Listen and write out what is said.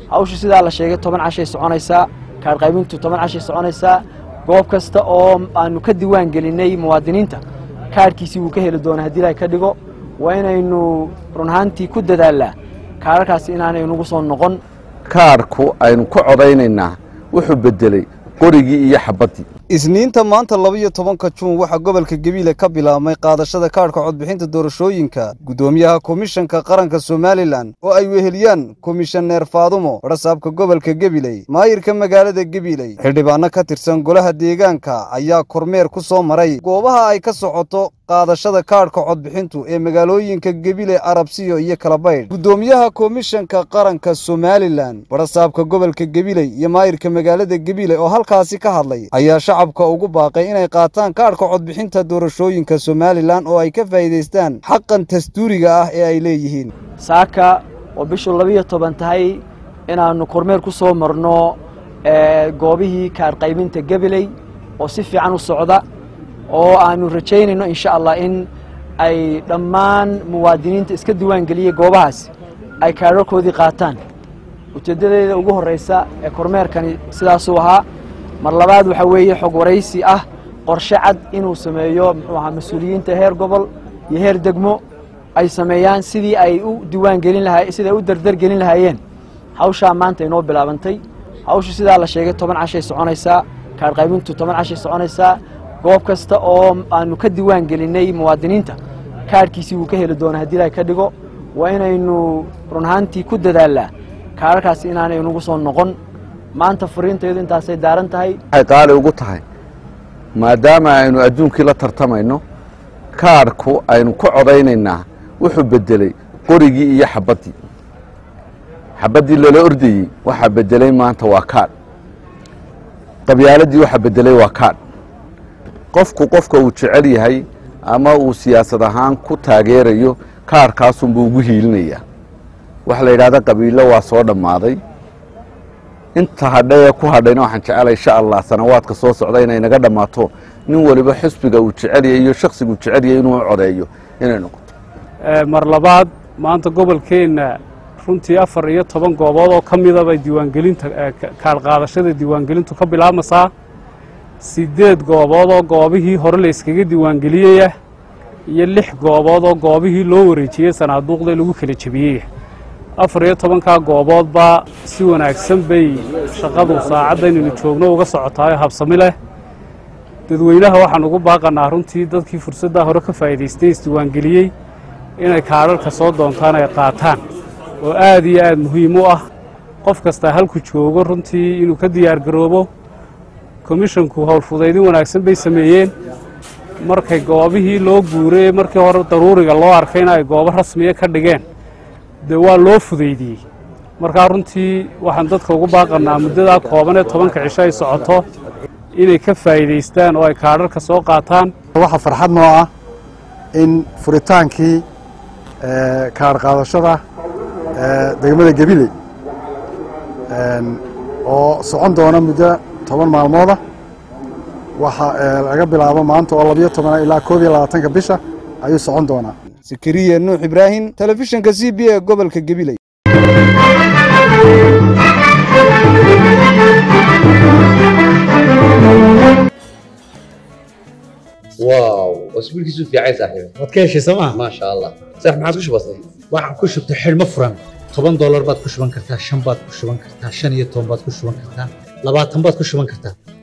hawshu sidaa la sheegay toban cashay soconaysaa kaadh qaybintu toban cashay soconaysaa goob kasta oo aanu ka diiwaan gelinay muwaadiniinta kaadhkiisii wuu ka heli doonaa haddii ilahay ka dhigo waa inaynu run ahaantii ku dadaalnaa kaadharkaasi inaanay nagu soo noqon kaadhku aynu ku codaynaynaa wuxuu beddelay qorigii iyo xabaddii isniinta maanta labiyo tobanka juun waxaa gobolka gabiile ka bilaabmay qaadashada kaadhka codbixinta doorashooyinka guddoomiyaha komishanka qaranka somalilan oo ay weheliyaan komishaneer faadumo badhasaabka gobolka gebiley maayirka magaalada gebiley xildhibaanno ka tirsan golaha deegaanka ayaa kormeer ku soo maray goobaha ay ka socoto qaadashada kaadhka codbixintu ee magaalooyinka gebile arabsiyo iyo kalabaydh guddoomiyaha komishanka qaranka somalilan badhasaabka gobolka gebiley iyo maayirka magaalada gebile oo halkaasi ka hadlay ayaa shacabka ugu baaqay inay qaataan kaadhka codbixinta doorashooyinka somalilan oo ay ka faa'iidaystaan xaqan dastuuriga ah ee ay leeyihiin saaka oo bishu labiyo toban tahay inaannu kormeer ku soo marno goobihii kaadh qaybinta gebiley oo si fiican u socda oo aanu rajaynayno insha allah in ay dhammaan muwaadiniinta iska diiwaan geliyey goobahaas ay kaadharkoodii qaataan ujeeddadeeda ugu horraysa ee kormeerkani sidaasuu ahaa mar labaad waxaa weeye xog waraysi ah qorshe cad inuu sameeyo muxuu ahaa mas-uuliyiinta heer gobol iyo heer degmo ay sameeyaan sidii ay u diiwaan gelin lahaa sidii ay u dardar gelin lahaayeen hawshaa maanta inoo bilaabantay hawshu sidaa la sheegay toban cashay soconaysaa kaadh qaybintu toban cashay soconaysaa goob kasta oo aanu ka diiwaan gelinay muwaadiniinta kaadhkiisii wuu ka heli doonaa haddii ilahay ka dhigo waa inaynu run ahaantii ku dadaalnaa kaadharkaasi inaanay nagu soo noqon maanta fariintaydu intaasay daaran tahay waxay qaali ugu tahay maadaama aynu adduunkii la tartamayno kaadhku aynu ku codaynaynaa wuxuu beddelay qorigii iyo xabaddii xabaddii lala ordayey waxaa beddelay maanta waa kaadh qabyaaladii waxaa beddelay waa kaadh qofku qofka uu jecel yahay ama uu siyaasad ahaan ku taageerayo kaadhkaasunbuu ugu hiilinayaa waxa la yidhahda qabiilo waa soo dhammaaday inta hadha ee ku hadhayna waxaan jecela insha allah sanawaadka soo socda inay naga dhammaato nin waliba xisbiga uu jecel yahay iyo shaksiga uu jecel yahay inuu codeeyo inay noqoto mar labaad maanta gobolkeenna runtii afar iyo toban goobood oo ka midabay diiwaangelinta kaadhqaadashada diiwaangelintu ka bilaabmaysaa siddeed goobood oo goobihii hore la yskaga diiwaangeliyeyah iyo lix goobood oo goobihii loo wareejiyey sanaaduuqda lagu kala jebiyey afar iyo tobankaa gooboodbaa si wanaagsan bay shaqadu saacadda inaynu joogno uga socotaayo habsami leh dadweynaha waxaan ugu baaqanaa runtii dadkii fursaddaa hore ka faa'iidaystay isdiiwaangeliyey inay kaadharka soo doontaan ay qaataan oo aad iyo aad muhiim u ah qof kastaa halku joogo runtii inuu ka diyaargaroobo komishanku howlfudaydin wanaagsan bay sameeyeen markay goobihii loo guuray markii hore daruuriga loo arkayna ay goobo rasmiya ka dhigeen dee waa loo fudaydiyey markaa runtii waxaan dadka ugu baaqannaa muddadaa kooban ee tobanka cisho ay socoto inay ka faa'iidaystaan oo ay kaadharka soo qaataan waxaa farxad noo ah in furitaankii kaadh qaadashada degmada gebiley oo socon doona muddo toban maalmooda waxaa laga bilaabo maanta oo labiyo tobana ilaa koob iyo labaatanka bisha ayuu socon doonaa sakariya nuux ibraahim telefishinka c b a gobolka gebiley واو اسبوعك في عايز صاحبي waad ka heshay sooma ما شاء الله صح ما عادش بسيط waxaan ku shubtay xidhmo furan toban doolar baad ku shuban kartaa shan baad ku shuban kartaa shan iyo toban baad ku shuban kartaa labaatan baad ku shuban kartaa